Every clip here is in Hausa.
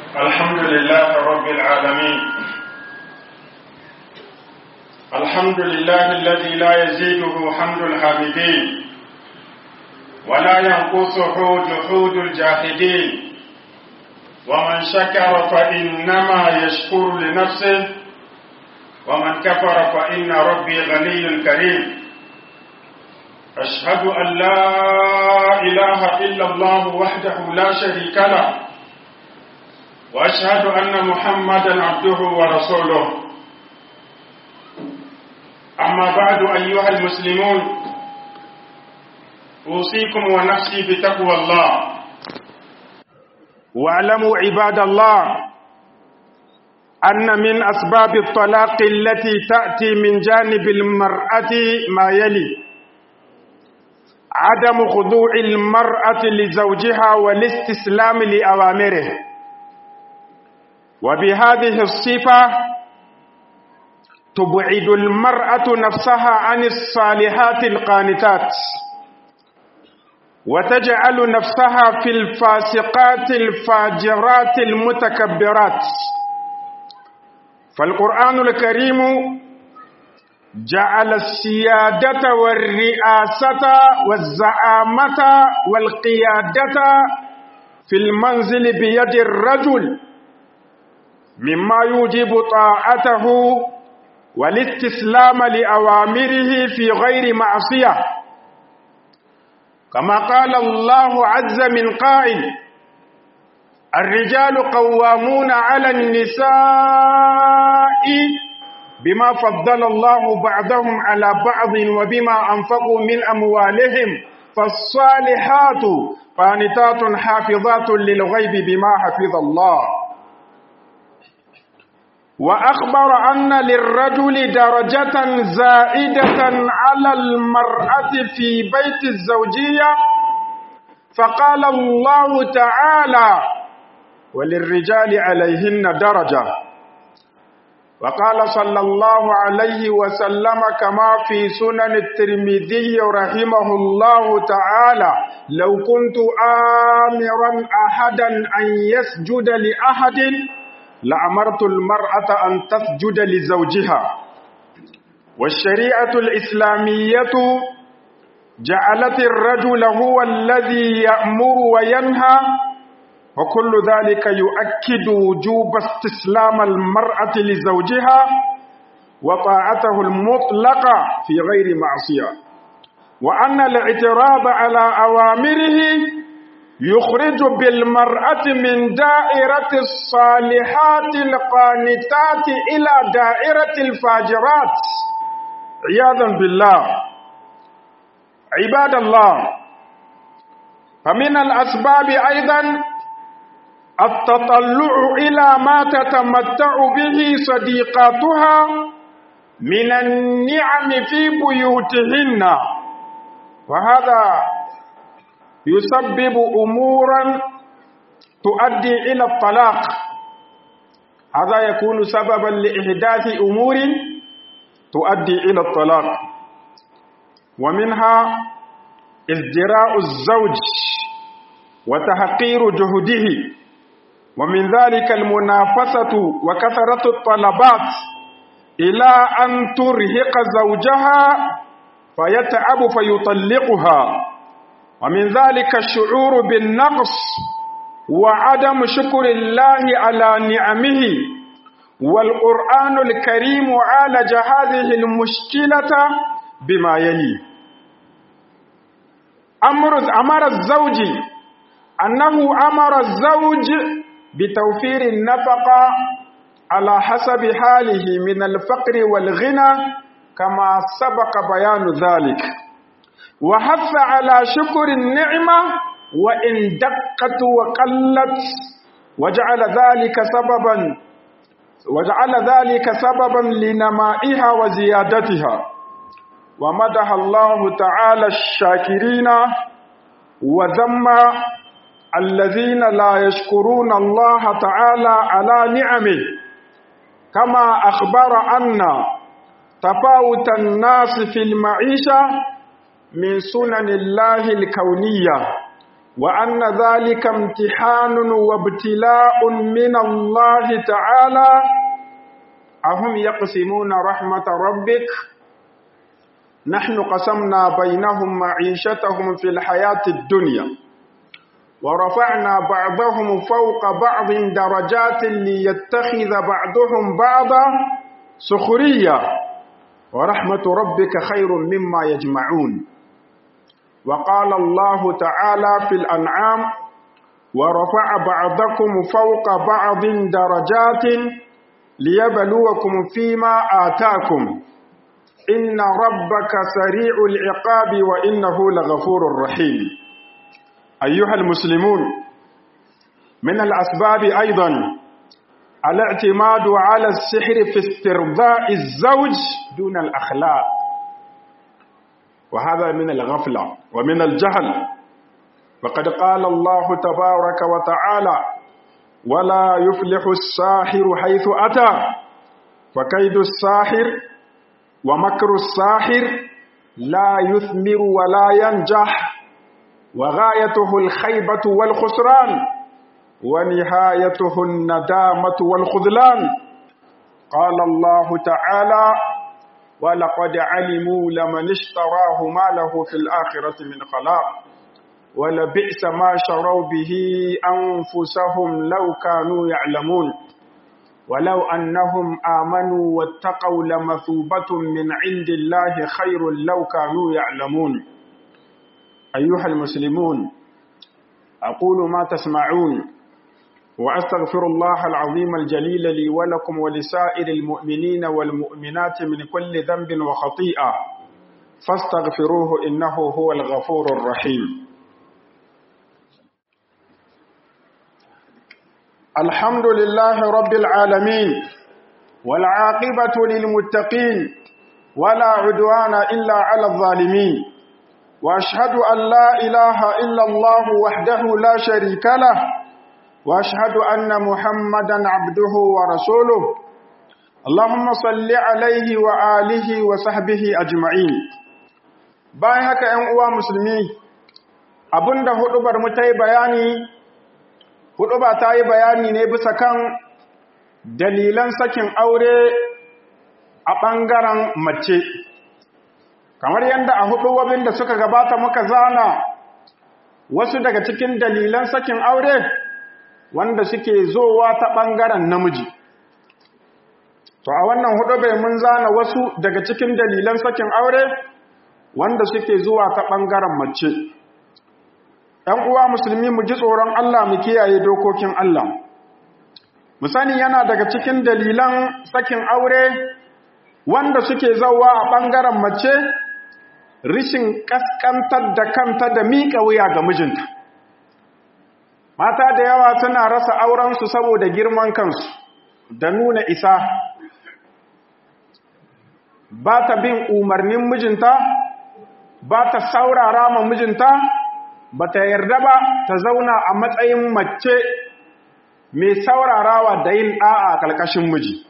الحمد لله رب العالمين الحمد لله الذي لا يزيده حمد الحامدين ولا ينقصه جحود الجاحدين ومن شكر فإنما يشكر لنفسه ومن كفر فإن ربي غني كريم أشهد أن لا إله إلا الله وحده لا شريك له وأشهد أن محمدا عبده ورسوله أما بعد أيها المسلمون أوصيكم ونفسي بتقوى الله واعلموا عباد الله أن من أسباب الطلاق التي تأتي من جانب المرأة ما يلي عدم خضوع المرأة لزوجها والاستسلام لأوامره وبهذه الصفة تبعد المرأة نفسها عن الصالحات القانتات وتجعل نفسها في الفاسقات الفاجرات المتكبرات فالقرآن الكريم جعل السيادة والرئاسة والزعامة والقيادة في المنزل بيد الرجل مما يوجب طاعته والاستسلام لأوامره في غير معصية كما قال الله عز من قائل الرجال قوامون على النساء بما فضل الله بعضهم على بعض وبما أنفقوا من أموالهم فالصالحات قانتات حافظات للغيب بما حفظ الله وأخبر أن للرجل درجة زائدة على المرأة في بيت الزوجية فقال الله تعالى وللرجال عليهن درجة وقال صلى الله عليه وسلم كما في سنن الترمذي رحمه الله تعالى لو كنت آمرا أحدا أن يسجد لأحد لأمرت المرأة أن تسجد لزوجها والشريعة الإسلامية جعلت الرجل هو الذي يأمر وينهى وكل ذلك يؤكد وجوب استسلام المرأة لزوجها وطاعته المطلقة في غير معصية وأن الاعتراض على أوامره يخرج بالمرأة من دائرة الصالحات القانتات إلى دائرة الفاجرات عياذا بالله عباد الله فمن الأسباب أيضا التطلع إلى ما تتمتع به صديقاتها من النعم في بيوتهن وهذا يسبب أمورا تؤدي إلى الطلاق هذا يكون سببا لإحداث أمور تؤدي إلى الطلاق ومنها ازدراء الزوج وتحقير جهده ومن ذلك المنافسة وكثرة الطلبات إلى أن ترهق زوجها فيتعب فيطلقها ومن ذلك الشعور بالنقص وعدم شكر الله على نعمه والقرآن الكريم عالج هذه المشكلة بما يلي أمر أمر الزوج أنه أمر الزوج بتوفير النفقة على حسب حاله من الفقر والغنى كما سبق بيان ذلك وحث على شكر النعمة وإن دقت وقلت وجعل ذلك سببا وجعل ذلك سببا لنمائها وزيادتها ومدح الله تعالى الشاكرين وذم الذين لا يشكرون الله تعالى على نعمه كما أخبر أن تفاوت الناس في المعيشة من سنن الله الكونية وأن ذلك امتحان وابتلاء من الله تعالى أهم يقسمون رحمة ربك نحن قسمنا بينهم معيشتهم في الحياة الدنيا ورفعنا بعضهم فوق بعض درجات ليتخذ بعضهم بعضا سخرية ورحمة ربك خير مما يجمعون وقال الله تعالى في الأنعام ورفع بعضكم فوق بعض درجات ليبلوكم فيما آتاكم إن ربك سريع العقاب وإنه لغفور رحيم أيها المسلمون من الأسباب أيضا الاعتماد على السحر في استرضاء الزوج دون الأخلاق وهذا من الغفلة ومن الجهل وقد قال الله تبارك وتعالى ولا يفلح الساحر حيث أتى فكيد الساحر ومكر الساحر لا يثمر ولا ينجح وغايته الخيبة والخسران ونهايته الندامة والخذلان قال الله تعالى ولقد علموا لمن اشتراه ما له في الآخرة من خلاق ولبئس ما شروا به أنفسهم لو كانوا يعلمون ولو أنهم آمنوا واتقوا لمثوبة من عند الله خير لو كانوا يعلمون أيها المسلمون أقول ما تسمعون وأستغفر الله العظيم الجليل لي ولكم ولسائر المؤمنين والمؤمنات من كل ذنب وخطيئة فاستغفروه إنه هو الغفور الرحيم الحمد لله رب العالمين والعاقبة للمتقين ولا عدوان إلا على الظالمين وأشهد أن لا إله إلا الله وحده لا شريك له وأشهد أن محمدا عبده ورسوله اللهم صل عليه وآله وصحبه أجمعين bayan haka ‘yan uwa musulmi abinda hudubar mu ta yi bayani huduba ta yi bayani ne bisa kan dalilan sakin aure a ɓangaren mace kamar yadda a hudubobin da suka gabata muka zana wasu daga cikin dalilan sakin aure wanda suke zowa ta ɓangaren namiji to a wannan hudu bai mun zana wasu daga cikin dalilan sakin aure wanda suke zuwa ta ɓangaren mace ‘yan uwa musulmi mu ji tsoron Allah mu kiyaye dokokin Allah mu sani yana daga cikin dalilan sakin aure wanda suke zauwa a ɓangaren mace rishin ƙasƙantar da kanta da miƙa wuya ga mijinta mata da yawa suna rasa aurensu saboda girman kansu da nuna isa ba ta bin umarnin mijinta ba ta saurara ma mijinta ba ta yarda ba ta zauna a matsayin mace mai saurarawa da yin ɗa'a a ƙarƙashin miji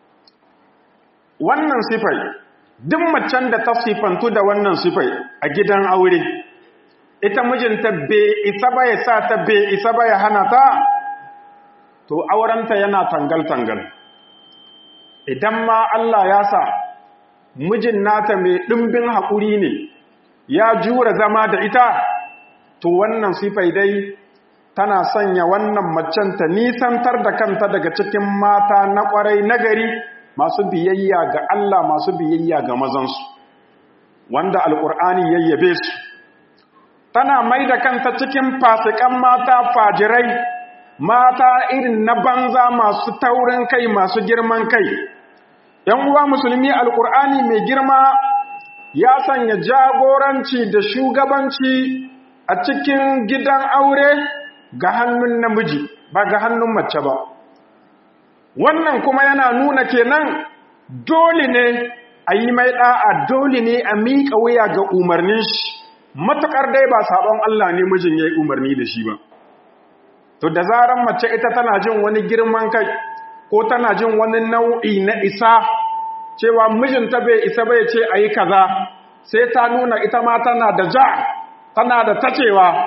wannan sifai duk macen da ta sifantu da wannan sifai a gidan aure ita mijinta bai isa ba ya sa ta bai isa ba ya hana ta to aurenta yana tangal-tangal idan ma Allah ya sa mijin nata mai ɗimbin haƙuri ne ya jura zama da ita to wannan sifai dai tana sanya wannan macen ta nisantar da kanta daga cikin mata na ƙwarai nagari masu biyayya ga Allah masu biyayya ga mazansu wanda alƙur'ani yayyabe su tana mai da kanta cikin fasikan mata fajirai mata irin na banza masu taurin kai masu girman kai ‘yan uwa musulmi alƙur'ani mai girma ya sanya jagoranci da shugabanci a cikin gidan aure ga hannun namiji ba ga hannun mace ba wannan kuma yana nuna kenan dole ne a yi mai ɗa'a dole ne a miƙa wuya ga umarnin shi matuƙar dai ba saɓon Allah ne mijin ya yi umarni da shi ba to da zaran mace ita tana jin wani girman kai ko tana jin wani nau'i na isa cewa mijinta bai isa bai ce a yi kaza sai ta nuna ita ma tana da ja tana da tacewa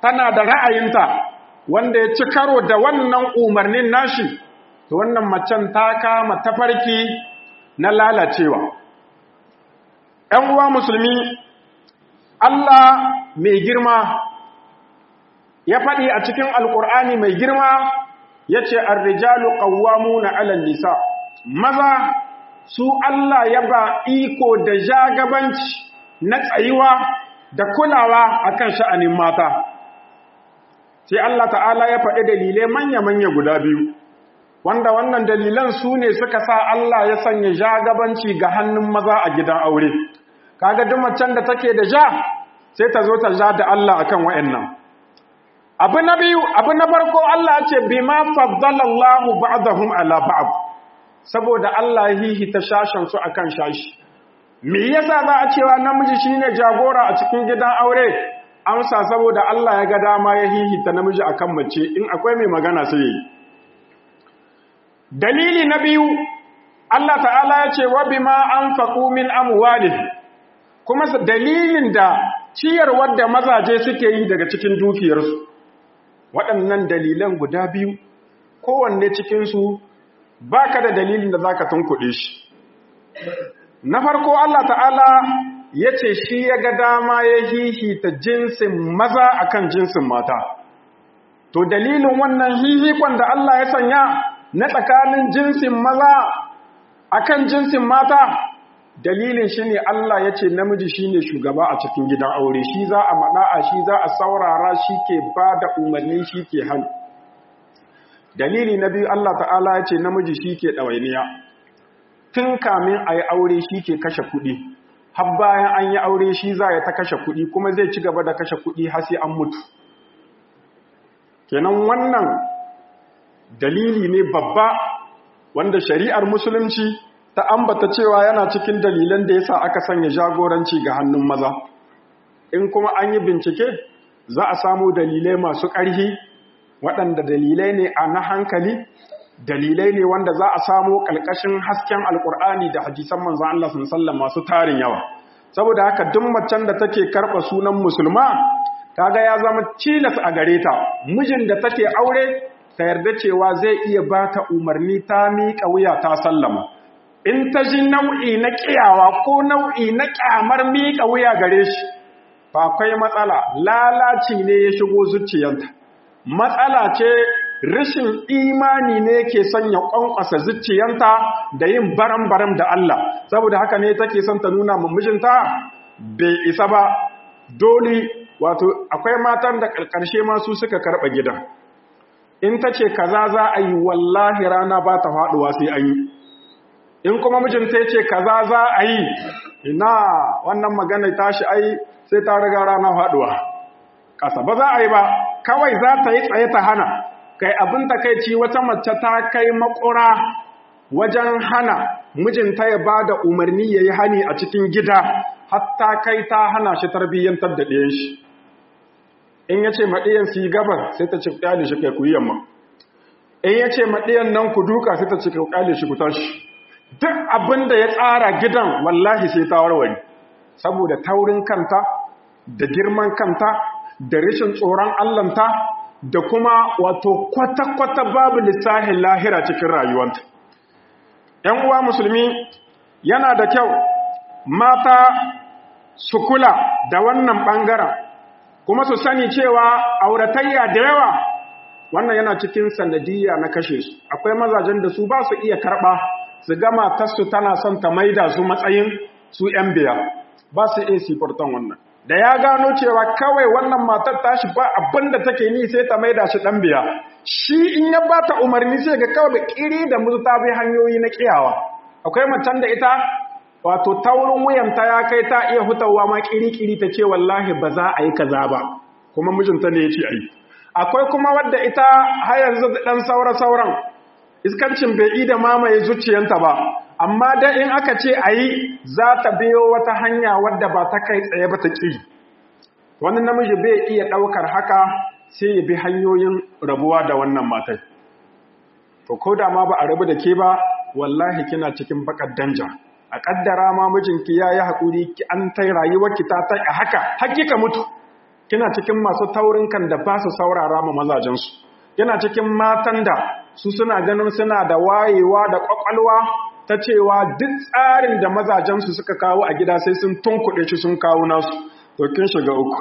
tana da ra'ayinta wanda ya ci karo da wannan umarnin nashi to wannan macen ta kama tafarki na lalacewa ‘yan uwa musulmi Allah mai girma ya faɗi a cikin alƙur'ani mai girma ya ce arrijalu ƙawwamu na alal nisa maza su Allah ya ba iko da jagabanci na tsayuwa da kulawa akan sha'anin mata sai Allah ta'ala ya faɗi dalilai manya-manya guda biyu wanda wannan dalilan su ne suka sa Allah ya sanya jagabanci ga hannun maza a gidan aure kaga duk macen da take da ja sai ta zo ta ja da Allah akan wayannan abu na biyu abu na farko Allah ya ce bima faddala Allah ba'dahum ala ba'd saboda Allah ya hihita shashan su akan shashi me yasa za a cewa namiji shine jagora a cikin gidan aure amsa saboda Allah ya ga dama ya hihita namiji akan mace in akwai mai magana sai yi dalili na biyu Allah ta'ala ya ce wa bima anfaqu min amwalihim kuma dalilin da ciyarwar da mazaje suke yi daga cikin dukiyarsu waɗannan dalilan guda biyu kowanne cikinsu ba ka da dalilin da za ka tunkuɗe shi na farko Allah ta'ala ya ce shi ya ga dama ya hihita jinsin maza akan jinsin mata to dalilin wannan hihikon da Allah ya sanya na tsakanin jinsin maza akan jinsin mata dalilin shi ne Allah ya ce namiji shi ne shugaba a cikin gidan aure shi za a maɗa'a shi za a saurara shi ke ba da umarni shi ke hannu dalili na biyu Allah ta'ala ya ce namiji shi ke ɗawainiya tun kamin a yi aure shi ke kashe kuɗi har bayan an yi aure shi za ya ta kashe kuɗi kuma zai ci gaba da kashe kuɗi har sai an mutu kenan wannan dalili ne babba wanda shari'ar musulunci ta ambata cewa yana cikin dalilan da yasa aka sanya jagoranci ga hannun maza in kuma an yi bincike za a samu dalilai masu ƙarfi waɗanda dalilai ne a na hankali dalilai ne wanda za a samu ƙalƙashin hasken alƙur'ani da hadisan manzan Allah sun sallan masu tarin yawa saboda haka duk macen da take karɓa sunan musulma kaga ya zama cilas a gare ta mijin da take aure ta yarda cewa zai iya ba ta umarni ta miƙa wuya ta sallama in ta ji nau'i na ƙiyawa ko nau'i na ƙyamar miƙa wuya gare shi ba akwai matsala lalaci ne ya shigo zuciyanta matsala ce rashin imani ne ke sanya ƙwanƙwasa zuciyanta da yin baram-baram da Allah saboda haka ne take son ta nuna mijinta bai isa ba dole wato akwai matan da ƙarƙarshe masu suka karɓa gidan in ta ce kaza za a yi wallahi rana ba ta faɗuwa sai an yi in kuma mijinta ya ce kaza za a yi ina wannan magana tashi ai sai ta riga rana faɗuwa ƙasa ba za a yi ba kawai za ta yi tsaye ta hana kai abin takaici wata mace ta kai makura wajen hana mijinta ya ba da umarni ya yi hani a cikin gida hatta kai ta hana shi tarbiyyantar da ɗayan shi in ya ce maɗiyan su yi gabar sai ta ce ƙyale shi kai ku yi yamma in ya ce maɗiyan nan ku duka sai ta ce ƙyale shi ku tashi duk abin da ya tsara gidan wallahi sai ta warware saboda taurin kanta da girman kanta da rashin tsoron allanta da kuma wato kwata-kwata babu lissahin lahira cikin rayuwanta ‘yan uwa musulmi yana da kyau mata su kula da wannan ɓangaren kuma su sani cewa auratayya da yawa wannan yana cikin sanadiyya na kashe su akwai mazajen da su ba su iya karɓa su gama tasu tana son ta maida su matsayin su ‘yan biya ba su iya sifartan wannan da ya gano cewa kawai wannan matar tashi ba abin da take ni sai ta maida shi ɗan biya shi in ya ba ta umarni sai ga kawai ƙiri da musu ta bi hanyoyi na ƙiyawa akwai macen da ita wato taurin wuyanta ya kai ta iya hutawa ma ƙiri-ƙiri ta ce wallahi ba za a yi kaza ba kuma mijinta ne ya ce a yi akwai kuma wadda ita har yanzu ɗan saura-sauran iskancin bai yi da mamaye zuciyanta ba amma da in aka ce a yi za ta biyo wata hanya wadda ba ta kai tsaye ba ta ƙi wani namiji bai iya ɗaukar haka sai ya bi hanyoyin rabuwa da wannan matai to ko da ma ba a rabu da ke ba wallahi kina cikin bakar danja a ƙaddara ma mijinki ya yi haƙuri an ta rayuwarki ta ta a haka hakika mutu kina cikin masu taurin kan da ba su saurara ma mazajensu kina cikin matan da su suna ganin suna da wayewa da kwakwalwa ta cewa duk tsarin da mazajensu suka kawo a gida sai sun tunkuɗe shi sun kawo nasu to kin shiga uku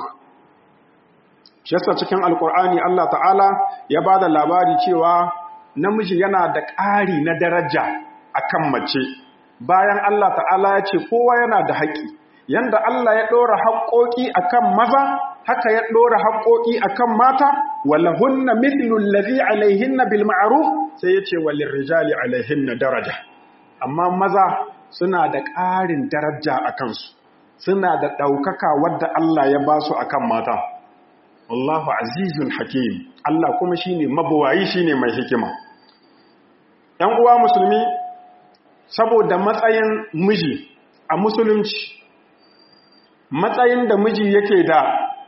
shi yasa cikin alkur'ani Allah ta'ala ya ba da labari cewa namiji yana da ƙari na daraja akan mace bayan Allah ta'ala ya ce kowa yana da haƙƙi yanda Allah ya ɗora haƙƙoƙi akan maza haka ya ɗora haƙƙoƙi akan mata walahunna mithlu allazi alaihinna bil ma'ruf sai yace walil rijali alaihinna daraja amma maza suna da ƙarin daraja a kansu suna da ɗaukaka wadda Allah ya ba su akan mata wallahu azizun hakim Allah kuma shine mabuwayi shine mai hikima ‘yan uwa musulmi saboda matsayin miji a musulunci matsayin da miji yake da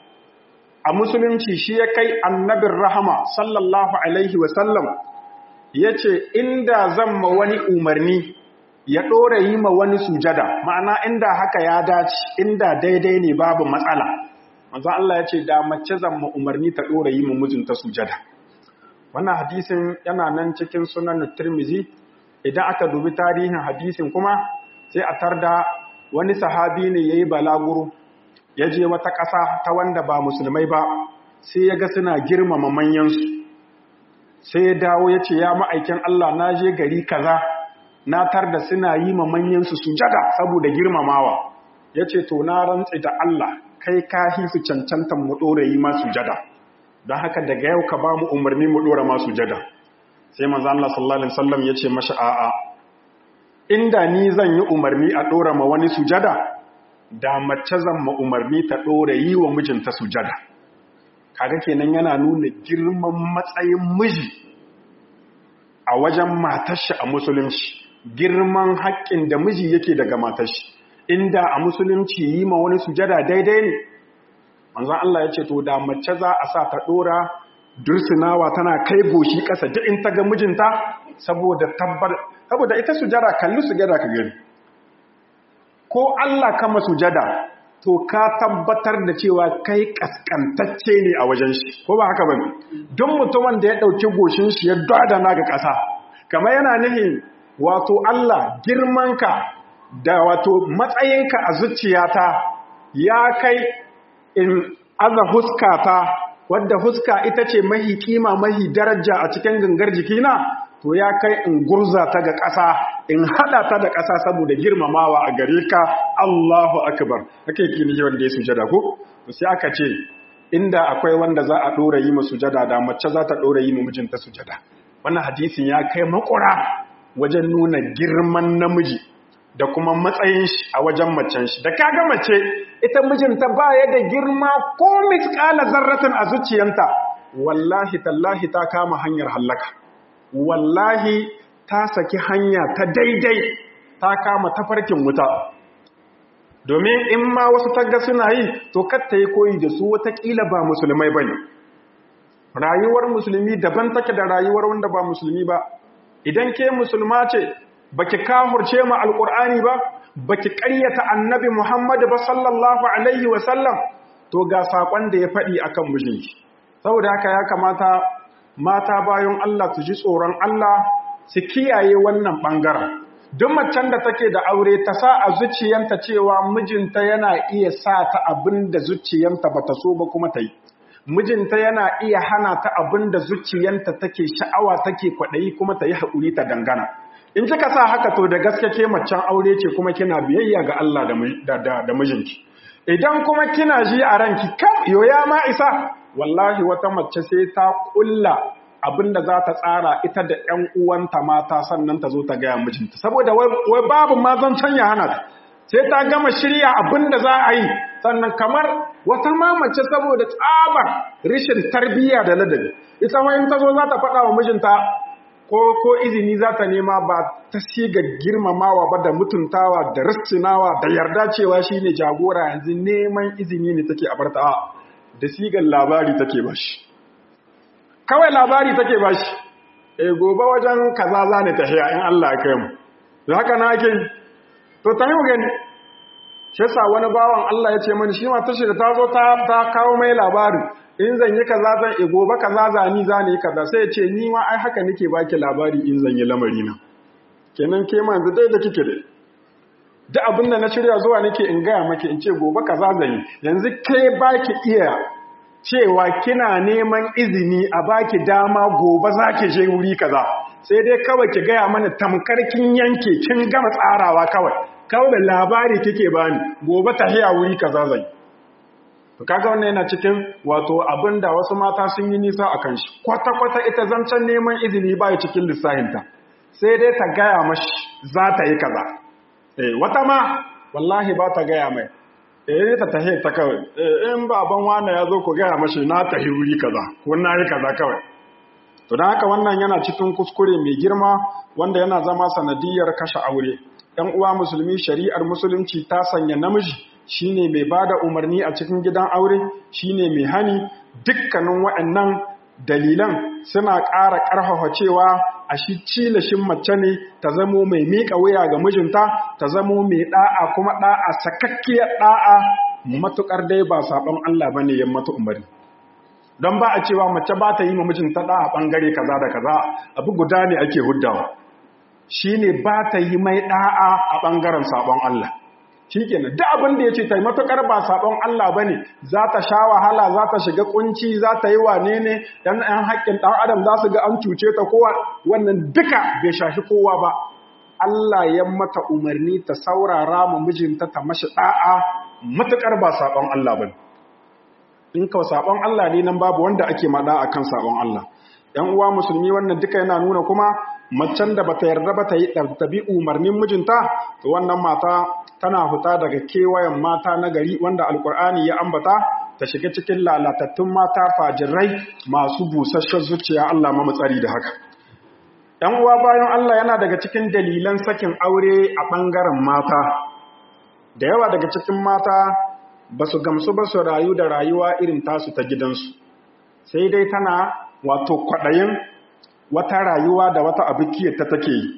a musulunci shi ya kai annabin rahama sallallahu alaihi wasallam ya ce inda zan ma wani umarni ya ɗora yi ma wani sujada ma'ana inda haka ya dace inda daidai ne babu matsala manzo Allah ya ce da mace zan ma umarni ta ɗora yi ma mijinta sujada wannan hadisin yana nan cikin sunan Tirmizi idan aka dubi tarihin hadisin kuma sai a tarda wani sahabi ne yayi balaguro ya je wata ƙasa ta wanda ba musulmai ba sai ya ga suna girmama manyansu sai ya dawo ya ce ya ma'aikin Allah na je gari kaza na tar da suna yi ma manyansu sujada saboda girmamawa ya ce to na rantsi da Allah kai ka hisu cancantan mu ɗora yi ma sujada don haka daga yau ka ba mu umarni mu ɗora ma sujada sai manzo Allah sallallahu alaihi wasallam ya ce mashi a'a inda ni zan yi umarni a ɗora ma wani sujada da mace zan ma umarni ta ɗora yi wa mijinta sujada kaga kenan yana nuna girman matsayin miji a wajen matashi a musulunci girman haƙƙin da miji yake daga matashi inda a musulunci yi ma wani sujada daidai ne manzan Allah ya ce to da mace za a sa ta ɗora dursinawa tana kai goshi ƙasa duk in ta ga mijinta saboda tabbar saboda ita sujada kalli sujada ka gani ko Allah kama sujada to ka tabbatar da cewa kai kaskantacce ne a wajen shi ko ba haka bane duk mutumin da ya dauki goshin shi ya dadana ga ƙasa kamar yana nihin wato Allah girmanka da wato matsayinka a zuciyata ya kai in aza huskata wadda huska ita ce mahi kima mahi daraja a cikin gangar jikina to ya kai in gurza ta ga ƙasa in haɗa ta da ƙasa saboda girmamawa a gare ka Allahu akbar haka yake ni wanda ya sujada ko sai aka ce inda akwai wanda za a ɗora yi mu sujada da mace za ta ɗora yi mu mijinta sujada wannan hadisin ya kai makura wajen nuna girman namiji da kuma matsayin shi a wajen macen shi da kaga mace ita mijinta ba ya da girma ko misƙala zarratin a zuciyanta wallahi tallahi ta kama hanyar hallaka wallahi ta saki hanya ta daidai ta kama tafarkin wuta domin in ma wasu tagga suna yi to katta yi koyi da su watakila ba musulmai ba ne rayuwar musulmi daban take da rayuwar wanda ba musulmi ba idan ke musulma ce baki kahurce ma alkur'ani ba baki ƙaryata annabi muhammadu ba sallallahu alaihi wasallam to ga saƙon da ya faɗi akan mijinki saboda haka ya kamata mata bayan Allah su ji tsoron Allah su kiyaye wannan ɓangaren. Duk macen da take da aure ta sa a zuciyanta cewa mijinta yana iya sa ta abin da zuciyanta ba ta so ba kuma ta yi. Mijinta yana iya hana ta abin da zuciyanta take sha'awa take kwaɗayi kuma ta yi haƙuri ta dangana. In kika sa haka to da gaske ke macen aure ce kuma kina biyayya ga Allah da mijinki. Idan kuma kina ji a ranki kam yoya ma isa wallahi wata mace sai ta kulla abinda za ta tsara ita da ƴan uwanta mata sannan ta zo ta gaya mijinta saboda wai babu ma zan canya hana ta sai ta gama shirya abinda za a yi sannan kamar wata ma mace saboda tsabar rishin tarbiyya da ladabi ita ma in ta zo za ta faɗa wa mijinta ko ko izini za ta nema ba ta siga girmamawa ba da mutuntawa da rissinawa da yarda cewa shine jagora yanzu neman izini ne take a barta da sigar labari take bashi kawai labari take bashi e gobe wajen kaza za ne tahiya in Allah ya kai mu da haka na ake to ta yi gani shi yasa wani bawan Allah ya ce mani shi ma tashi da ta zo ta kawo mai labari in zan yi kaza zan e gobe kaza zani za ni kaza sai ya ce ni ma ai haka nake baki labari in zan yi lamari na kenan ke ma yanzu dai da kike da duk abin da na shirya zuwa nake in gaya maki in ce gobe kaza zan yi yanzu ke baki iya cewa kina neman izini a baki dama gobe zaki je wuri kaza sai dai kawai ki gaya mana tamkar kin yanke kin gama tsarawa kawai kawai labari kike bani gobe tahiya wuri kaza zan yi to kaga wannan yana cikin wato abinda wasu mata sun yi nisa akan shi kwata-kwata ita zancen neman izini ba cikin lissahinta sai dai ta gaya mashi za ta yi kaza eh wata ma wallahi ba ta gaya mai eh ta tahe ta kawai eh in baban wani ya zo ku gaya mashi na tahi wuri kaza ko na yi kaza kawai to dan haka wannan yana cikin kuskure mai girma wanda yana zama sanadiyar kashe aure ɗan uwa musulmi shari'ar musulunci ta sanya namiji shine mai bada umarni a cikin gidan aure shine mai hani dukkanin waɗannan dalilan suna ƙara ƙarfafa cewa a shi cilashin mace ne ta zamo mai miƙa wuya ga mijinta ta zamo mai ɗa'a kuma ɗa'a sakakkiyar ɗa'a matuƙar dai ba saɓon Allah ba ne ya mata umarni don ba a cewa mace ba ta yi ma mijinta ɗa'a ɓangare kaza da kaza abu guda ne ake huddawa shi ne ba ta yi mai ɗa'a a ɓangaren saɓon Allah shi kenan duk abin da ya ce ta yi matuƙar ba saɓon Allah ba ne za ta sha wahala za ta shiga ƙunci za ta yi wane ne ɗan ɗan haƙƙin ɗan adam za su ga an cuce ta kowa wannan duka bai shafi kowa ba Allah ya mata umarni ta saurara ma mijinta ta mashi ɗa'a matuƙar ba saɓon Allah ba in ka saɓon Allah ne nan babu wanda ake maɗa a kan saɓon Allah ‘yan uwa musulmi wannan duka yana nuna kuma macen da bata yarda ba ta yi ɗabi umarnin mijinta to wannan mata tana fita daga kewayen mata na gari wanda alkur'ani ya ambata ta shiga cikin lalatattun mata fajirai masu busasshen zuciya Allah mamatsari da haka ‘yan uwa bayan Allah yana daga cikin dalilan sakin aure a ɓangaren mata da yawa daga cikin mata ba su gamsu ba su rayu da rayuwa irin tasu ta gidansu sai dai tana wato kwaɗayin wata rayuwa da wata abikiyar ta take yi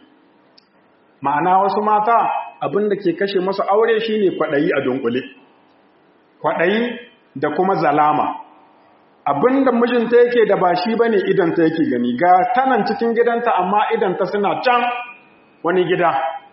ma'ana wasu mata abin da ke kashe masu aure shine kwaɗayi a dunkule kwaɗayi da kuma zalama abin da mijinta yake da ba shi bane idanta yake gani ga tanan cikin gidanta amma idanta suna can wani gida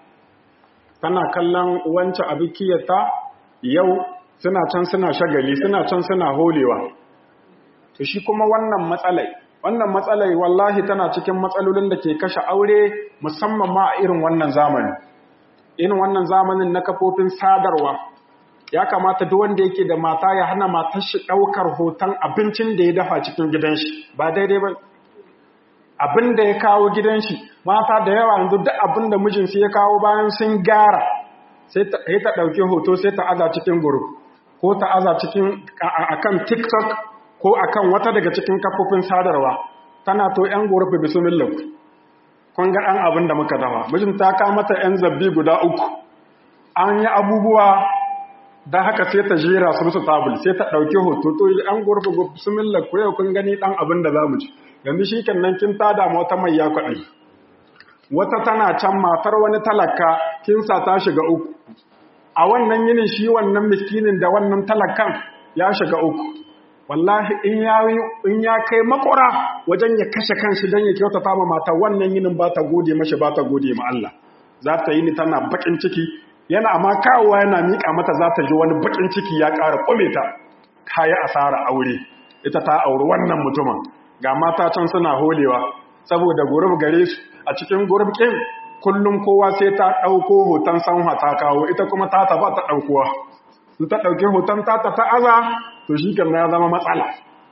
tana kallon wancan abikiyarta yau suna can suna shagali suna can suna holewa to shi kuma wannan matsalai wannan matsalai wallahi tana cikin matsalolin da ke kashe aure musamman ma a irin wannan zamani irin wannan zamanin na kafofin sadarwa ya kamata duk wanda yake da mata ya hana matar shi daukar hoton abincin da ya dafa cikin gidan shi ba daidai ba abin da ya kawo gidan shi mata da yawa yanzu duk abin da mijinsu ya kawo bayan sun gyara sai ta ɗauki hoto sai ta aza cikin group ko ta aza cikin akan tiktok ko akan wata daga cikin kafofin sadarwa tana to yan gurfi bismillah kun ga ɗan abin da muka dafa mijin ta ka mata yan zabbi guda uku an yi abubuwa da haka sai ta jera su musu tabul sai ta ɗauki hoto to yan gurfi bismillah ku yau kun gani ɗan abin da za mu ci yanzu shi nan kin tada ma wata mai ya kwaɗai wata tana can matar wani talaka kin sa ta shiga uku a wannan yinin shi wannan miskinin da wannan talakan ya shiga uku wallahi in ya in ya kai makura wajen ya kashe kanshi dan ya kyautata ma mata wannan yinin ba ta gode mashi ba ta gode ma Allah za ta yi ni tana bakin ciki yana ma kawowa yana mika mata za ta ji wani bakin ciki ya ƙara kume ta kaya asara aure ita ta auri wannan mutumin ga mata can suna holewa saboda gurub gare su a cikin gurub kin kullum kowa sai ta ɗauko hoton sanwa ta kawo ita kuma ta taɓa ta ɗaukowa in ta ɗauki hoton ta ta ta'aza to shi kan ya zama matsala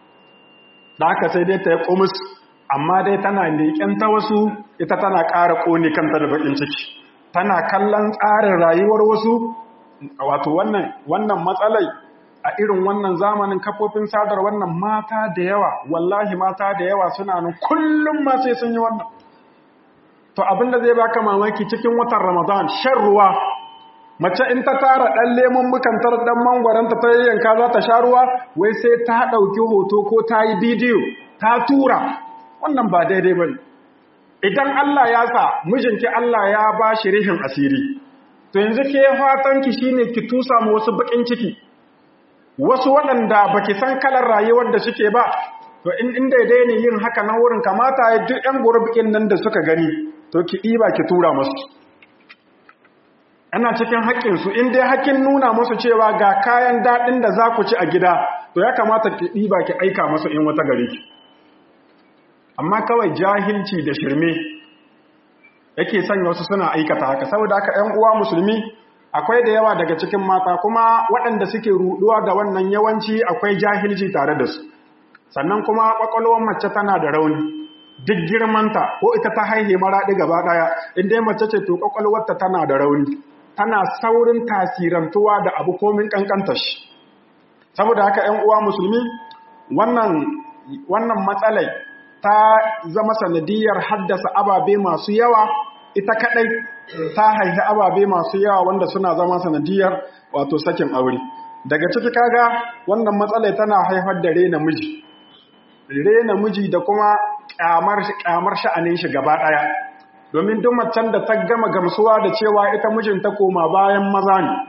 da haka sai dai ta yi ƙumus amma dai tana leƙen ta wasu ita tana ƙara ƙone kanta da baƙin ciki tana kallon tsarin rayuwar wasu wato wannan wannan matsalai a irin wannan zamanin kafofin sadar wannan mata da yawa wallahi mata da yawa suna nan kullum ma sai sun yi wannan to abinda zai baka mamaki cikin watan Ramadan shan ruwa mace in ta tara dan lemon mukantar dan mangwaranta ta yanka za ta sha ruwa wai sai ta dauki hoto ko ta yi bidiyo ta tura wannan ba daidai bane idan Allah ya sa mijinki Allah ya ba shi rihin asiri to yanzu ke fatanki shine ki tusa mu wasu bakin ciki wasu waɗanda baki san kalar rayuwar da suke ba to in inda dai ne yin haka nan wurin kamata ya duk ƴan gurbikin nan da suka gani to ki ɗiba ki tura musu ana cikin haƙƙinsu in dai haƙƙin nuna musu cewa ga kayan daɗin da za ku ci a gida to ya kamata ki ɗiba ki aika musu in wata gari ki amma kawai jahilci da shirme yake sanya wasu suna aikata haka saboda haka ƴan uwa musulmi akwai da yawa daga cikin mata kuma waɗanda suke ruɗuwa da wannan yawanci akwai jahilci tare da su sannan kuma ƙwaƙwalwar mace tana da rauni duk girmanta ko ita ta haihe maraɗi gaba ɗaya in dai mace ce to ƙwaƙwalwarta tana da rauni tana saurin tasirantuwa da abu komin ƙanƙanta shi saboda haka ‘yan uwa musulmi wannan wannan matsalai ta zama sanadiyar haddasa ababe masu yawa ita kaɗai ta haihi ababe masu yawa wanda suna zama sanadiyar wato sakin aure daga ciki kaga wannan matsalai tana haifar da rena miji rena miji da kuma kyamar sha'anin shi gaba ɗaya domin duk macen da ta gama gamsuwa da cewa ita mijinta koma bayan maza ne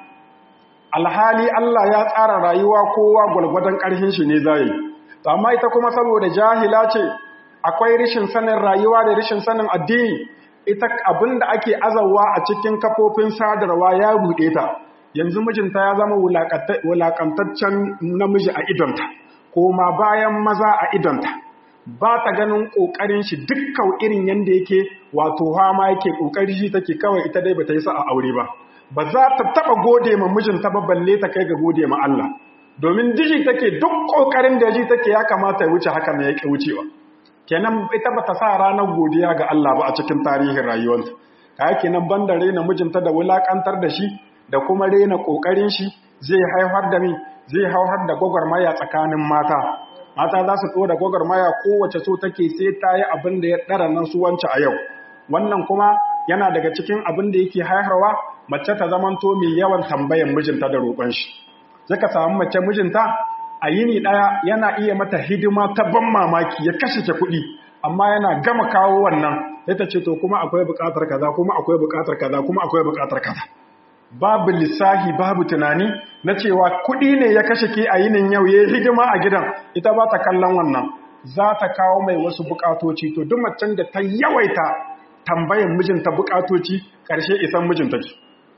alhali Allah ya tsara rayuwa kowa gwalgwadon ƙarfin shi ne zai amma ita kuma saboda jahila ce akwai rishin sanin rayuwa da rishin sanin addini ita abin da ake azawa a cikin kafofin sadarwa ya buɗe ta yanzu mijinta ya zama wulaƙantaccen namiji a idonta koma bayan maza a idonta ba ta ganin ƙoƙarin shi dukkan irin yadda yake wato hama yake ƙoƙari shi take kawai ita dai ba ta yi sa a aure ba ba za ta taɓa gode ma mijinta ba balle ta kai ga gode ma Allah domin diji take duk ƙoƙarin da ji take ya kamata ya wuce haka ne ya ƙi wucewa kenan ita ba ta sa ranar godiya ga Allah ba a cikin tarihin rayuwarta ka kenan banda rena mijinta da wulaƙantar da shi da kuma rena ƙoƙarin shi zai haifar da mi zai haifar da gwagwarmaya tsakanin mata mata za su ɗora gwagwarmaya kowace so take sai ta yi abin da ya ɗara nan su wance a yau wannan kuma yana daga cikin abin da yake haiharwa mace ta zamanto mai yawan tambayan mijinta da roƙon shi zaka samu mace mijinta a yini ɗaya yana iya mata hidima ta ban mamaki ya kashe ke kuɗi amma yana gama kawo wannan sai ta ce to kuma akwai buƙatar kaza kuma akwai buƙatar kaza kuma akwai buƙatar kaza babu lissahi babu tunani na cewa kuɗi ne ya kashe ke a yinin yau ya hidima a gidan ita ba ta kallon wannan za ta kawo mai wasu buƙatoci to duk macen da ta yawaita tambayan mijinta buƙatoci ƙarshe isan mijinta ce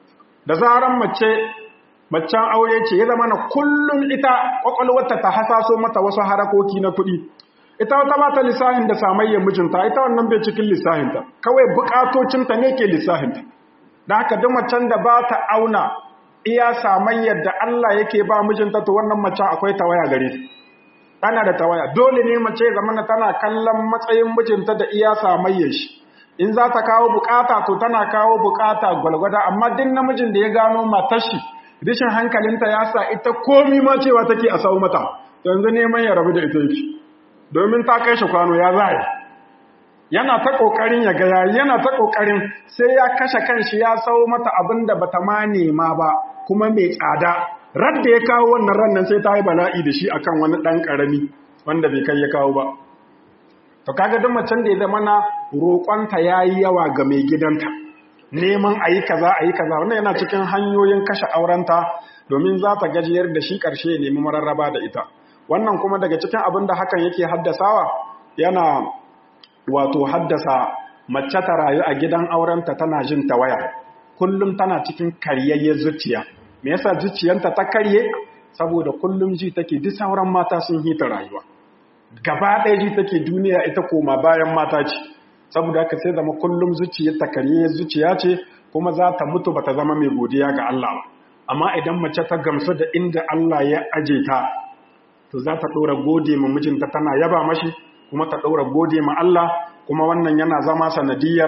da zaran mace macen aure ce ya zama na kullum ita ƙwaƙwalwarta ta hasaso mata wasu harakoki na kuɗi ita wata ba ta lissahin da samayyar mijinta ita wannan bai cikin lissahinta kawai buƙatocinta ne ke lissahinta da haka duk macen da ba ta auna iya samayyar da Allah yake ba mijinta to wannan macen akwai tawaya gare ta tana da tawaya dole ne mace zamana tana kallon matsayin mijinta da iya samayyar shi in za ta kawo bukata to tana kawo bukata gwalgwada amma duk namijin da ya gano matar shi rishin hankalinta ya sa ita komi ma cewa take a sau mata yanzu neman ya rabu da ita yake domin ta kai shi kwano ya zai yana ta kokarin ya ga yayi yana ta kokarin sai ya kashe kanshi ya sau mata abin da bata ma nema ba kuma mai tsada radda ya kawo wannan rannan sai ta yi bala'i da shi akan wani dan karami wanda bai kai ya kawo ba to kaga duk macen da ya zama na roƙonta yayi yawa ga mai gidanta neman ayi kaza ayi kaza wannan yana cikin hanyoyin kashe aurenta domin za ta gajiyar da shi ƙarshe ya nemi mararraba da ita wannan kuma daga cikin abin da hakan yake haddasawa yana wato haddasa mace ta rayu a gidan aurenta tana jin tawaya kullum tana cikin karyayyen zuciya me yasa zuciyanta ta karye saboda kullum ji take duk sauran mata sun hita rayuwa gaba ɗaya ji take duniya ita koma bayan mata ce saboda haka sai zama kullum zuciyar ta karyayyen zuciya ce kuma za ta mutu bata zama mai godiya ga Allah ba amma idan mace ta gamsu da inda Allah ya aje ta to za ta ɗora gode ma mijinta tana yaba mashi kuma ta ɗora gode ma Allah kuma wannan yana zama sanadiyar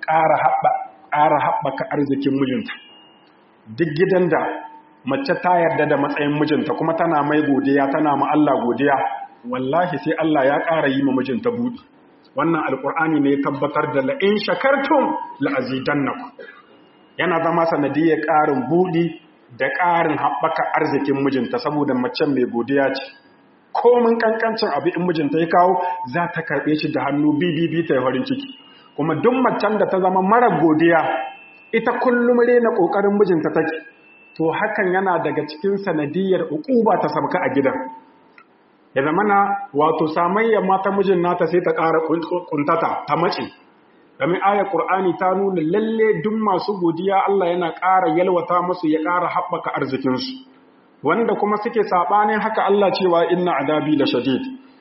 ƙara haɓaka arzikin mijinta duk gidan da mace ta yarda da matsayin mijinta kuma tana mai godiya tana ma Allah godiya wallahi sai Allah ya ƙara yi ma mijinta buɗi wannan alƙur'ani ne ya tabbatar da la'in shakartum la'azidannakum yana zama sanadiyar ƙarin buɗi da ƙarin haɓaka arzikin mijinta saboda mace mai godiya ce komin kankancin abu in mijinta ya kawo za ta karɓe shi da hannu bibibi ta yi farin ciki kuma duk macen da ta zama mara godiya ita kullum rena ƙoƙarin mijinta take to hakan yana daga cikin sanadiyar uquba ta sabka a gidan ya zamana wato samayyar mata mijin nata sai ta ƙara kuntata ta mace domin ayar ƙur'ani ta nuna lalle duk masu godiya Allah yana ƙara yalwata musu ya ƙara haɓaka arzikinsu wanda kuma suke saɓanin haka Allah cewa inna adabi da shadid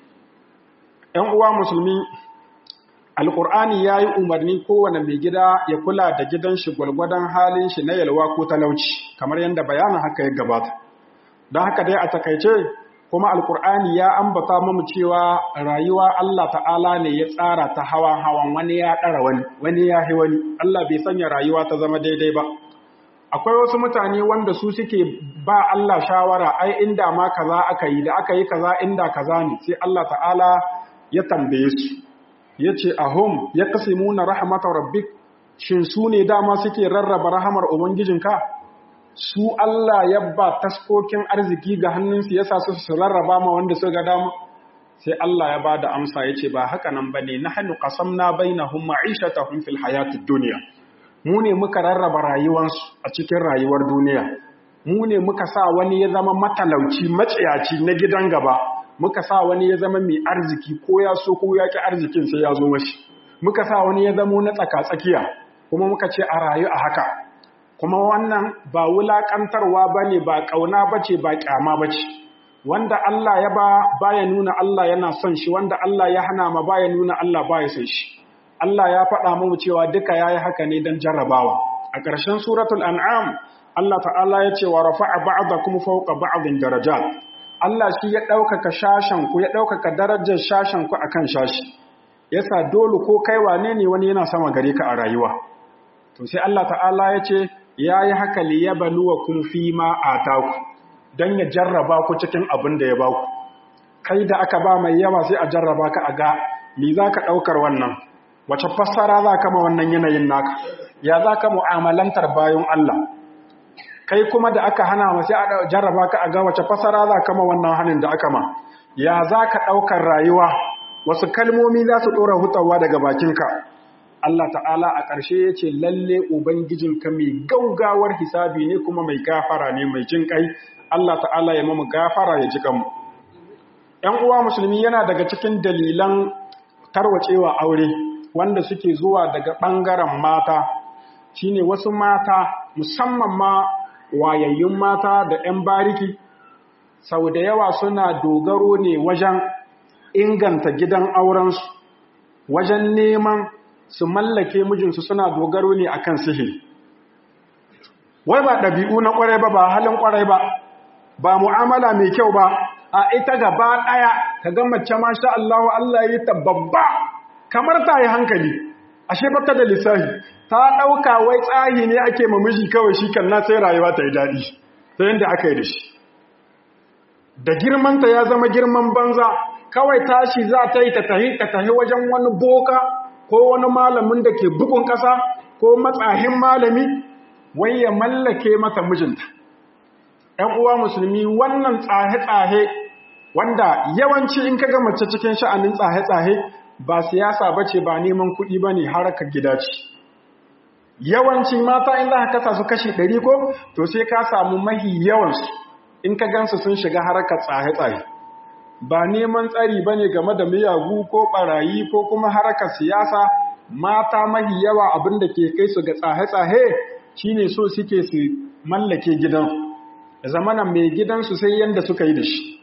‘yan uwa musulmi alƙur'ani ya yi umarni kowane mai gida ya kula da gidan shi gwalgwadon halin shi na yalwa ko talauci kamar yadda bayanin haka ya gabata don haka dai a takaice kuma alkur'ani ya ambata mamu cewa rayuwa Allah ta'ala ne ya tsara ta hawan hawan wani ya ɗara wani wani ya hi wani Allah bai sanya rayuwa ta zama daidai ba akwai wasu mutane wanda su suke ba Allah shawara ai inda ma kaza aka yi da aka yi kaza inda kaza ne sai Allah ta'ala ya tambaye su yace ahum yaqsimuna rahmatar rabbik shin su ne dama suke rarraba rahamar ubangijinka su Allah ya ba taskokin arziki ga hannunsu ya sa su su rarraba ma wanda suka dama sai Allah ya ba da amsa ya ce ba haka nan ba ne na hannu ƙasam na bai na hun ma'ishata hun fil hayatun duniya mu ne muka rarraba rayuwarsu a cikin rayuwar duniya mu ne muka sa wani ya zama matalauci maciyaci na gidan gaba muka sa wani ya zama mai arziki ko ya so ko ya ki arzikin sai ya zo mashi muka sa wani ya zamo na tsaka-tsakiya kuma muka ce a rayu a haka kuma wannan ba wulaƙantarwa ba ne ba ƙauna ba ce ba ƙyama ba ce wanda Allah ya ba baya nuna Allah yana son shi wanda Allah ya hana ma baya nuna Allah baya son shi Allah ya faɗa mu cewa duka yayi haka ne don jarrabawa a ƙarshen suratul an'am Allah ta'ala ya ce wa rafa'a ba'dakum fawqa ba'din darajat Allah shi ya ɗaukaka shashen ku ya ɗaukaka darajar shashen ku akan shashi yasa dole ko kai wane ne wani yana sama gare ka a rayuwa to sai Allah ta'ala ya ce ya yi haka liyabaluwa kun fi ma a taku don ya jarraba ku cikin abin da ya ba ku kai da aka ba mai yawa sai a jarraba ka a ga mi za ka ɗaukar wannan wace fassara za ka ma wannan yanayin naka ya za ka mu'amalantar bayan Allah kai kuma da aka hana ma sai a jarraba ka a ga wace fassara za ka ma wannan hannun da aka ma ya za ka ɗaukar rayuwa wasu kalmomi za su ɗora hutawa daga bakinka Allah ta'ala a ƙarshe ya ce lalle Ubangijinka mai gaugawar hisabi ne kuma mai gafara ne mai jin ƙai, Allah ta'ala ya mamu gafara ya ji kanmu. ‘Yan uwa musulmi yana daga cikin dalilan tarwacewa aure wanda suke zuwa daga ɓangaren mata, shi ne wasu mata musamman ma wayayyun mata da ‘yan bariki, sau da yawa suna dogaro ne wajen inganta gidan aurensu, wajen neman su mallake mijinsu suna dogaro ne a kan sihiri. Wai ba ɗabi'u na ƙwarai ba, ba halin ƙwarai ba, ba mu'amala mai kyau ba, a ita gaba ɗaya ka ga mace masha Allahu Allah yi ta babba kamar ta yi hankali, ashe ba ta da lissahi, ta ɗauka wai tsahi ne ake ma miji kawai shi kan na sai rayuwa ta yi daɗi, ta yadda aka yi da shi. Da girmanta ya zama girman banza, kawai tashi za ta yi ta tahi ta tahi wajen wani boka ko wani malamin da ke bugun ƙasa ko matsahin malami wai ya mallake mata mijinta. ‘Yan uwa musulmi wannan tsahe-tsahe wanda yawanci in ka mace cikin sha'anin tsahe-tsahe ba siyasa ba ce ba neman kuɗi ba ne harakar gida ce. Yawanci mata in za ka kasa su kashi ɗari ko to sai ka samu mahi yawansu in ka gansu sun shiga harakar tsahe-tsahe. ba neman tsari ba ne game da miyagu ko ɓarayi ko kuma harkar siyasa mata mahi yawa abin da ke kai su ga tsahe-tsahe shi ne so suke su mallake gidan zamanan mai gidansu sai yadda suka yi da shi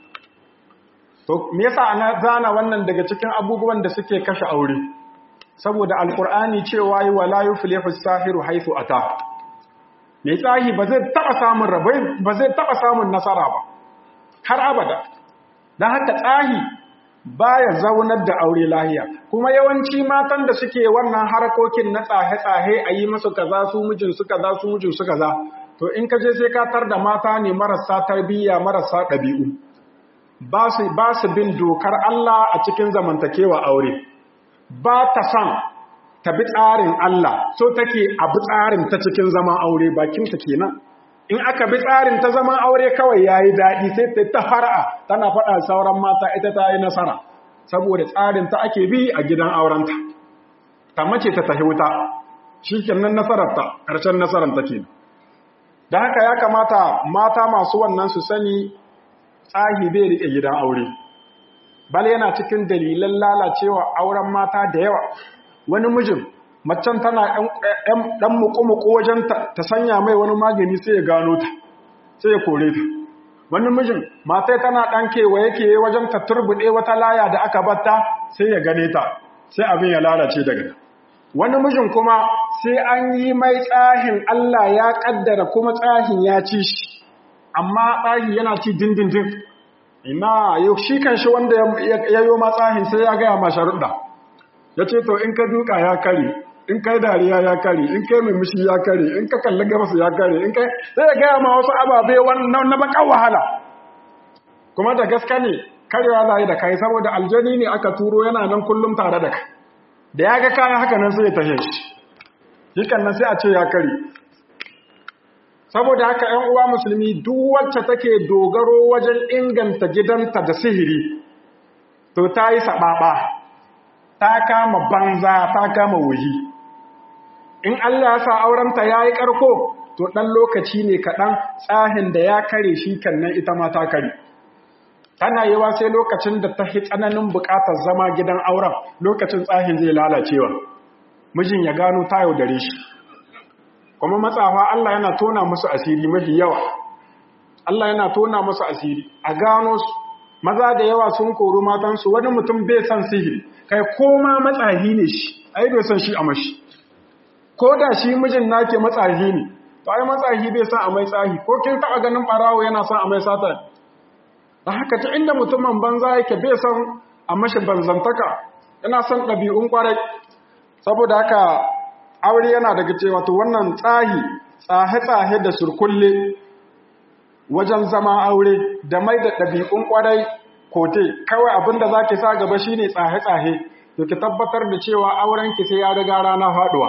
to me yasa ana zana wannan daga cikin abubuwan da suke kashe aure saboda alkur'ani cewa yi wala yuflihu sahiru haythu ata mai tsahi ba zai taba samun rabai ba zai taba samun nasara ba har abada don haka tsahi baya zaunar da aure lahiya kuma yawanci matan da suke wannan harkokin na tsahe-tsahe a yi masu kaza su mijin su kaza su mijin su kaza to in ka je sai ka tar da mata ne marasa tarbiyya marasa ɗabi'u ba su ba su bin dokar Allah a cikin zamantakewa aure ba ta san ta bi tsarin Allah so take a bi tsarin ta cikin zaman aure bakin ta kenan in aka bi tsarin ta zaman aure kawai ya yi daɗi sai ta ta fara'a tana faɗa sauran mata ita ta yi nasara saboda tsarin ta ake bi a gidan aurenta ta mace ta tahi wuta shi kenan nasararta ƙarshen nasarar take da haka ya kamata mata masu wannan su sani tsahi bai riƙe gidan aure bal yana cikin dalilan lalacewa auren mata da yawa wani mijin macen tana ɗan muku-muku wajen ta sanya mai wani magani sai ya gano ta sai ya kore ta wani mijin matai tana ɗan kewaye kewaye wajen ta turbuɗe wata laya da aka batta sai ya gane ta sai abin ya lalace daga wani mijin kuma sai an yi mai tsahin Allah ya ƙaddara kuma tsahin ya ci shi amma tsahi yana ci dindindin ina yau shi kan shi wanda ya yi ma tsahin sai ya gaya ma sharuɗa ya ce to in ka duka ya kare in kai dariya ya kare in kai murmushi ya kare in ka kalli gabas ya kare in kai sai ya gaya ma wasu ababe wannan na bakan wahala kuma da gaske ne karewa za yi da kai saboda aljani ne aka turo yana nan kullum tare da kai da ya ga kayan haka nan sai ya tahe shi shi nan sai a ce ya kare saboda haka ‘yan uwa musulmi duk wacce take dogaro wajen inganta gidanta da sihiri to ta yi saɓaɓa ta kama banza ta kama wuyi in Allah ya sa aurenta ya yi ƙarko to ɗan lokaci ne kaɗan tsahin da ya kare shi kannan ita ma ta kare tana yiwa sai lokacin da ta tsananin buƙatar zama gidan auren lokacin tsahin zai lalacewa mijin ya gano ta yaudare shi kuma matsafa Allah yana tona musu asiri mafi yawa Allah yana tona musu asiri a gano su maza da yawa sun kori matansu wani mutum bai san sihiri kai koma matsahi ne shi ai bai san shi a mashi ko da shi mijin nake matsahi ne to ai matsahi bai san a mai tsahi ko kin taba ganin barawo yana son a mai sata da haka ta inda mutumin banza yake bai san a mashi banzantaka yana son ɗabi'un kwarai saboda haka aure yana daga cewa to wannan tsahi tsahe-tsahe da surkulle wajen zama aure da mai da ɗabi'un ƙwarai kote kawai abinda za ki sa gaba shi ne tsahe-tsahe to ki tabbatar da cewa aurenki sai ya riga rana faɗuwa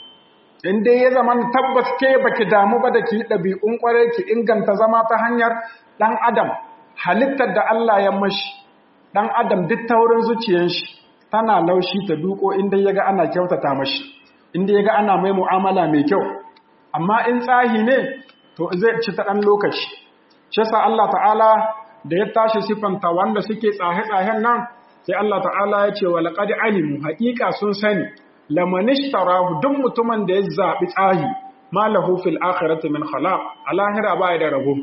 in dai ya zama tabbas ke baki damu ba da ki ɗabi'un ƙwarai ki inganta zama ta hanyar ɗan adam halittar da Allah ya mashi ɗan adam duk taurin zuciyar shi tana laushi ta duko inda ya ga ana kyautata mashi inda ya ga ana mai mu'amala mai kyau amma in tsahi ne to zai ci ta ɗan lokaci shi sa Allah ta'ala da ya tashi siffanta wanda suke tsahe-tsahen nan sai Allah ta'ala ya ce wa laqad alimu haƙiƙa sun sani lamanishtarahu duk mutumin da ya zaɓi tsahi ma lahu fil akhirati min khalaq a lahira ba da rabo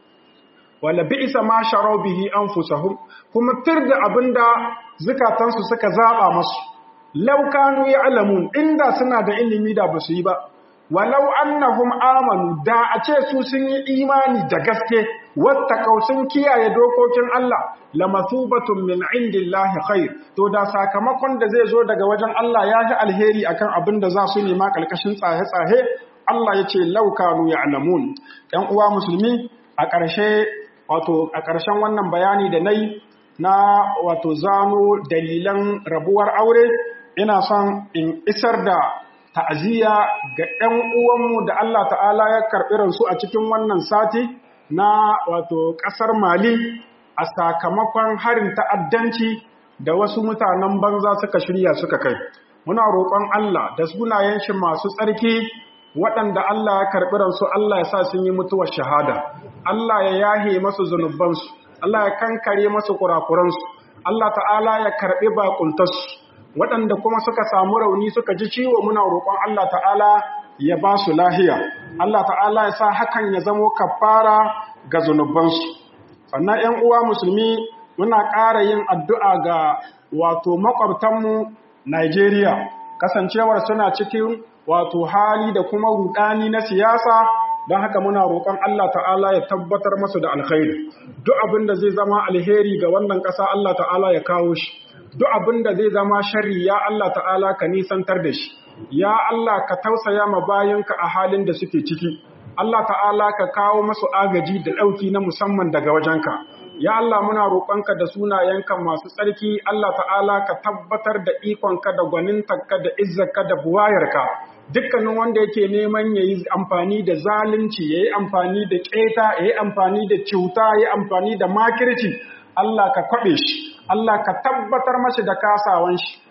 wala bi'sa ma sharaw bihi anfusahum kuma tirda abinda zukatansu suka zaba masu law kanu ya'lamun inda suna da ilimi da basu yi ba walau annahum amanu da a ce su sun yi imani da gaske wattaqau sun kiyaye dokokin Allah lamathubatun min indillahi khair to da sakamakon da zai zo daga wajen Allah ya yi alheri akan abin da za su nema kalkashin tsahe-tsahe Allah ya ce law kanu ya'lamun ɗan uwa musulmi a ƙarshe wato a ƙarshen wannan bayani da nayi na wato zano dalilan rabuwar aure ina son in isar da ta'aziyya ga ‘yan uwanmu da Allah ta'ala ya karɓi ransu a cikin wannan sati na wato ƙasar Mali a sakamakon harin ta'addanci da wasu mutanen banza suka shirya suka kai. Muna roƙon Allah da sunayen shi masu tsarki waɗanda Allah ya karɓi ransu Allah ya sa sun yi mutuwar shahada. Allah ya yahe masu zunubansu, Allah ya kankare masu kurakuransu, Allah ta'ala ya karɓi baƙuntarsu. waɗanda kuma suka samu rauni suka ji ciwo muna roƙon Allah ta'ala ya ba su lahiya Allah ta'ala ya sa hakan ya zamo kafara ga zunubansu sannan 'yan uwa musulmi muna ƙara yin addu'a ga wato makwabtanmu Najeriya kasancewar suna cikin wato hali da kuma rudani na siyasa don haka muna roƙon Allah ta'ala ya tabbatar masu da alkhairi duk abin da zai zama alheri ga wannan ƙasa Allah ta'ala ya kawo shi duk abin da zai zama shari ya Allah ta'ala ka nisantar da shi ya Allah ka tausaya ma bayanka a halin da suke ciki Allah ta'ala ka kawo masu agaji da ɗauki na musamman daga wajenka ya Allah muna roƙonka da sunayenka masu tsarki Allah ta'ala ka tabbatar da ikonka da gwanintarka da izzarka da buwayarka dukkanin wanda yake neman ya yi amfani da zalunci ya yi amfani da ƙeta ya yi amfani da cuta ya yi amfani da makirci Allah ka kwaɓe shi Allah ka tabbatar mashi da kasawan shi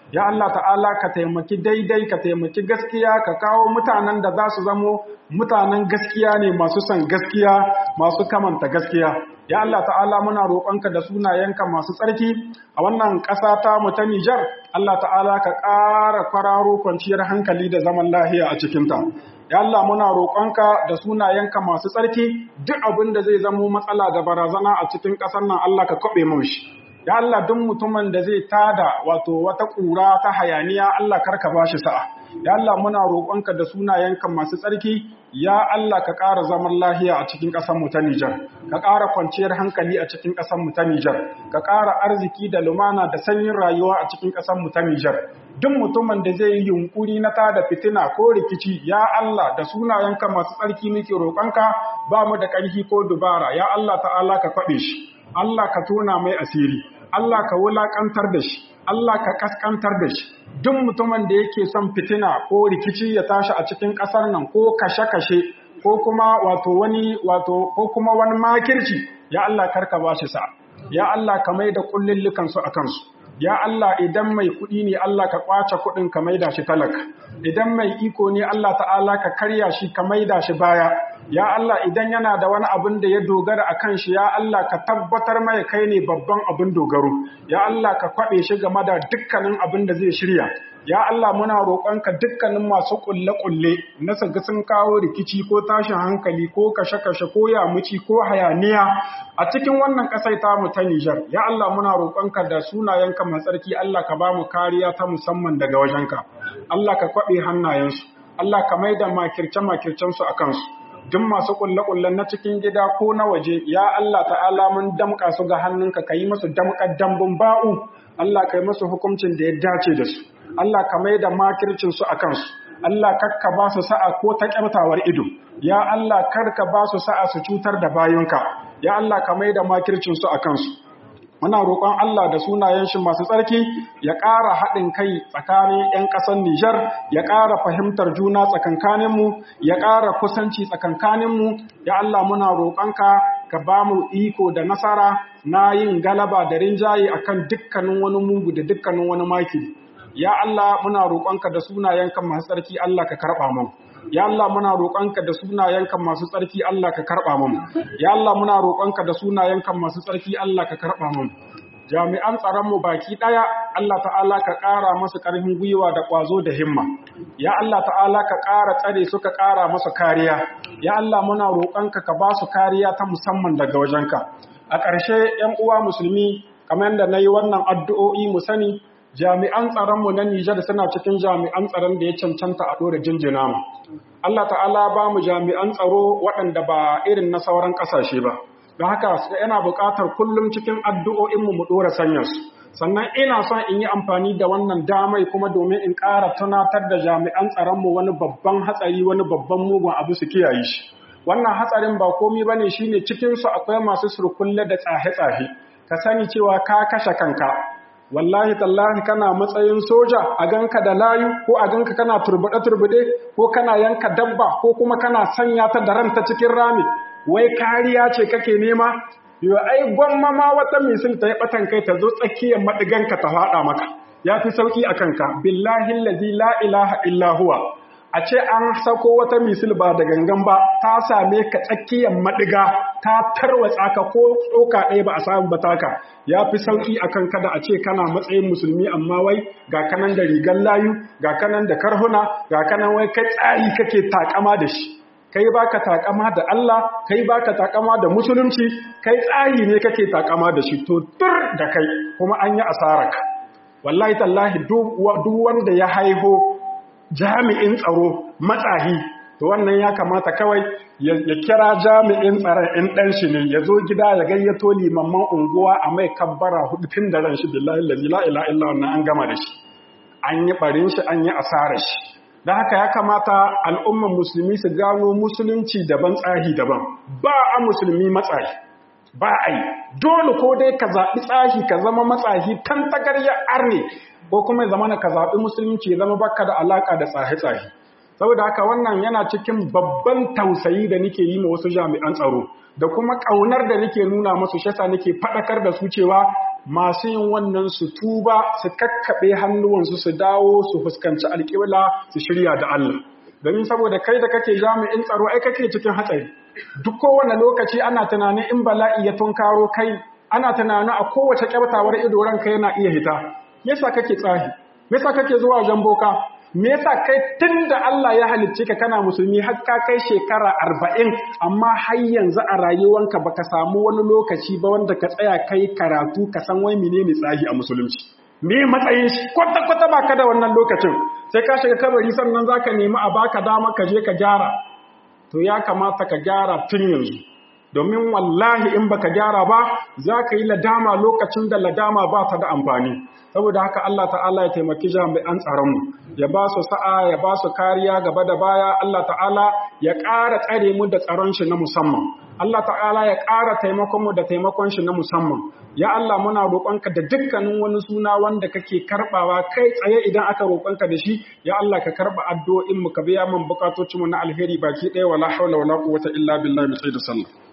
ya Allah ta'ala ka taimaki daidai ka taimaki gaskiya ka kawo mutanen da za su zamo mutanen gaskiya ne masu son gaskiya masu kamanta gaskiya ya Allah ta'ala muna roƙonka da sunayenka masu tsarki a wannan ƙasa ta mu ta Nijar Allah ta'ala ka ƙara kwararo kwanciyar hankali da zaman lahiya a cikinta ya Allah muna roƙonka da sunayenka masu tsarki duk abin da zai zamo matsala da barazana a cikin ƙasar nan Allah ka kwaɓe mun shi ya Allah duk mutumin da zai tada wato wata ƙura ta hayaniya Allah karka ba shi sa'a ya Allah muna roƙonka da sunayenka masu tsarki ya Allah ka ƙara zaman lahiya a cikin ƙasar mu ta Nijar ka ƙara kwanciyar hankali a cikin ƙasar mu ta Nijar ka ƙara arziki da lumana da sanyin rayuwa a cikin ƙasar mu ta Nijar duk mutumin da zai yi yunkuri na tada fitina ko rikici ya Allah da sunayenka masu tsarki muke roƙonka ba mu da ƙarfi ko dubara ya Allah ta'ala ka kwaɓe shi Allah ka tona mai asiri Allah ka wulaƙantar da shi Allah ka kaskantar da shi duk mutumin da yake son fitina ko rikici ya tashi a cikin ƙasar nan ko kashe-kashe ko kuma wato wani wato ko kuma wani makirci ya Allah karka ba shi sa ya Allah ka mai da kullullukan su akan su ya Allah idan mai kuɗi ne Allah ka kwace kuɗin ka maida shi talaka idan mai iko ne Allah ta'ala ka karya shi ka maida shi baya ya Allah idan yana da wani abin da ya dogara a kan shi ya Allah ka tabbatar mai kai ne babban abin dogaro ya Allah ka kwaɓe shi game da dukkanin abin da zai shirya ya Allah muna roƙonka dukkanin masu ƙulle-ƙulle na saga sun kawo rikici ko tashin hankali ko kashe-kashe ko yamuci ko hayaniya a cikin wannan ƙasai ta mu ta Nijar ya Allah muna roƙonka da sunayenka mai tsarki Allah ka ba mu kariya ta musamman daga wajenka Allah ka kwaɓe hannayensu Allah ka maida makirce-makircensu a kansu duk masu kulle-kullen na cikin gida ko na waje ya Allah ta'ala mun damƙa su ga hannunka ka yi musu damƙar dambun ba'u Allah ka yi musu hukuncin da ya dace da su Allah ka mai da makircin su a kansu Allah karka ba su sa'a ko ta ƙyartawar ido ya Allah karka ba su sa'a su cutar da bayunka ya Allah ka mai da makircin su a kansu muna roƙon Allah da sunayen shi masu tsarki ya ƙara haɗin kai tsakanin 'yan ƙasar Nijar, ya ƙara fahimtar juna tsakankaninmu, ya ƙara kusanci tsakankaninmu, ya Allah muna roƙonka ka ba mu iko da nasara na yin galaba da rinjaye akan dukkanin wani mugu da dukkanin wani maki. Ya Allah muna roƙonka da sunayenka masu tsarki Allah ka karɓa mu. Ya Allah muna roƙonka da sunayenka masu tsarki Allah ka karɓa mu. Ya Allah muna roƙonka da sunayenka masu tsarki Allah ka karɓa mu. Jami'an tsaronmu baki ɗaya Allah ta'ala ka ƙara masu ƙarfin gwiwa da ƙwazo da himma. Ya Allah ta'ala ka ƙara tsare su ka ƙara masa kariya. Ya Allah muna roƙonka ka ba su kariya ta musamman daga wajenka. A ƙarshe ‘yan uwa musulmi kamar da na yi wannan addu'o'i mu sani jami'an tsaronmu na Nijar suna cikin jami'an tsaron da ya cancanta a ɗora jinjina mu. Allah ta'ala ba mu jami'an tsaro waɗanda ba irin na sauran ƙasashe ba. Don haka yana buƙatar kullum cikin addu'o'inmu mu ɗora sanyarsu. Sannan ina son in yi amfani da wannan damai kuma domin in ƙara tunatar da jami'an tsaronmu wani babban hatsari wani babban mugun abu su kiyaye shi. Wannan hatsarin ba komi ba ne shi ne cikinsu akwai masu surkulle da tsahe-tsahe. Ka sani cewa ka kashe kanka, wallahi tallahi kana matsayin soja a ganka da layu ko a ganka kana turbuɗe-turbuɗe ko kana yanka dabba ko kuma kana sanya ta da ranta cikin rami wai kariya ce kake nema yau ai gwamma ma wata misil ta yi batan kai ta zo tsakiyar maɗiganka ta faɗa maka ya fi sauƙi a kanka billahi lazi la ilaha illa huwa a ce an sako wata misil ba da gangan ba ta same ka tsakiyar maɗiga ta tarwatsa ka ko tsoka ɗaya ba a samu ba taka ya fi sauƙi a kan kada a ce kana matsayin musulmi amma wai ga kanan da rigar layu ga kanan da karhuna ga kanan wai kai tsari kake takama da shi kai baka takama da Allah kai baka takama da musulunci kai tsari ne kake takama da shi to tur da kai kuma an yi asaraka wallahi tallahi duk wanda ya haiho jami'in tsaro matsahi to wannan ya kamata kawai ya kira jami'in tsaron in ɗan shi ne ya zo gida ya gayyato limamman unguwa a mai kabbara hudu tun da ran shi billahi la ilaha illa wannan an gama da shi an yi barin shi an yi asarar shi da haka ya kamata al'umman musulmi su gano musulunci daban tsahi daban ba a musulmi matsahi ba a yi dole ko dai ka zaɓi tsahi ka zama matsahi kan tagarya arne ko kuma ya zama na ka zaɓi musulunci ya zama baka da alaƙa da tsahe-tsahe saboda haka wannan yana cikin babban tausayi da nake yi ma wasu jami'an tsaro da kuma ƙaunar da nake nuna masu shasa nake faɗakar da su cewa masu yin wannan su tuba su kakkaɓe hannuwansu su dawo su fuskanci alƙibla su shirya da Allah domin saboda kai da kake jami'in tsaro ai kake cikin hatsari duk kowane lokaci ana tunanin in bala'i ya tunkaro kai ana tunanin a kowace kyautawar ido ranka yana iya hita me yasa kake tsahi me yasa kake zuwa wajen boka me yasa kai tunda Allah ya halicce ka kana musulmi har ka kai shekara arba'in amma har yanzu a rayuwanka baka samu wani lokaci ba wanda ka tsaya kai karatu ka san wai menene tsahi a musulunci me matsayin shi kwata kwata baka da wannan lokacin sai ka shiga kabari sannan zaka nemi a baka dama ka je ka gyara to ya kamata ka gyara tun yanzu domin wallahi in baka gyara ba za ka yi ladama lokacin da ladama ba ta da amfani saboda haka Allah ta'ala ya taimaki jami'an tsaronmu ya ba su sa'a ya ba su kariya gaba da baya Allah ta'ala ya ƙara tsare mu da tsaron shi na musamman Allah ta'ala ya ƙara taimakon mu da taimakon shi na musamman ya Allah muna roƙonka da dukkanin wani suna wanda kake karɓawa kai tsaye idan aka roƙonka da shi ya Allah ka karɓa addu'o'in mu ka biya min bukatocin mu na alheri baki ɗaya wala haula wala quwwata illa billahi mu da sallah